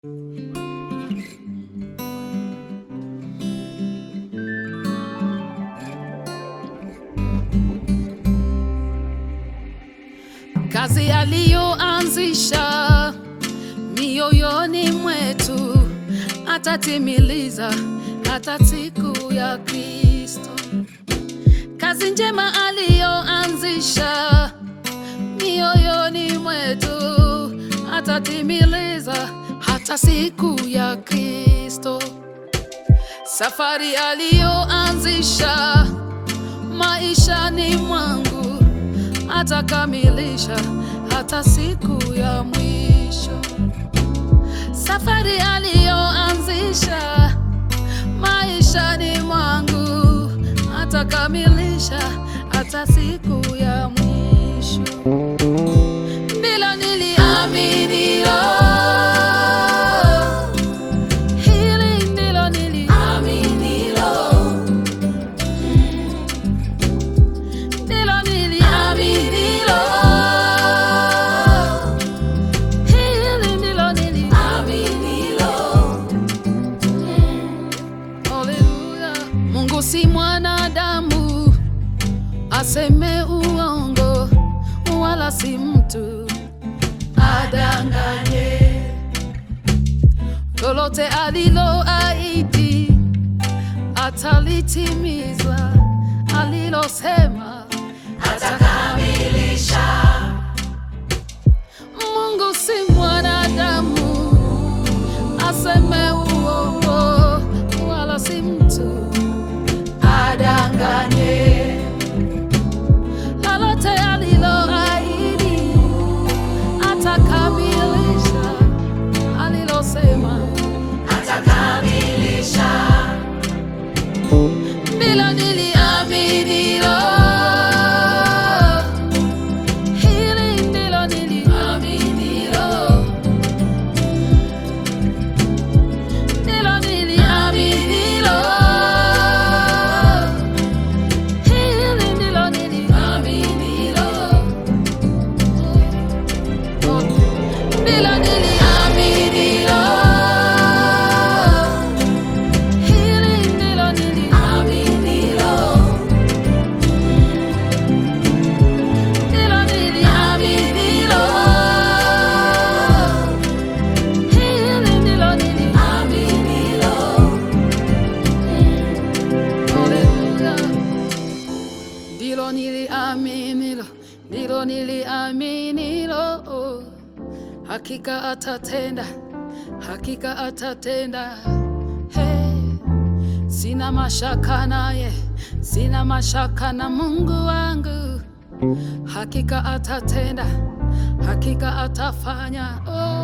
kazi aliyoanzisha mioyoni mwetu atatimiliza hata siku ya Kristo. Kazi njema aliyoanzisha mioyoni mwetu atatimiliza hata siku ya Kristo. Safari aliyoanzisha maishani mwangu atakamilisha hata siku ya mwisho. Safari aliyoanzisha maishani mwangu atakamilisha hata siku ya mwisho. Ndilo niliaminilo, hili ndilo niliaminilo, ndilo niliaminilo, hili ndilo niliaminilo. Haleluya. Mungu si mwanadamu aseme uongo, wala si mtu adanganye. Lolote aliloahidi atalitimiza, alilosema atakamilisha. Mungu si mwanadamu aseme uongo, wala si mtu adanganye. Lolote aliloahidi atakamilisha, alilosema atakamilisha. Ndilo niliaminilo, hili ndilo niliaminilo, ndilo niliaminilo, hili ndilo niliaminilo, ndilo niliaminilo, hili ndilo niliaminilo. Ndilo niliaminilo, hili ndilo niliaminilo. Haleluya. Ndilo niliaminilo, ndilo niliaminilo. Hakika atatenda, hakika atatenda. Hey. Sina mashaka naye, sina mashaka na Mungu wangu. Hakika atatenda, hakika atafanya. Oh.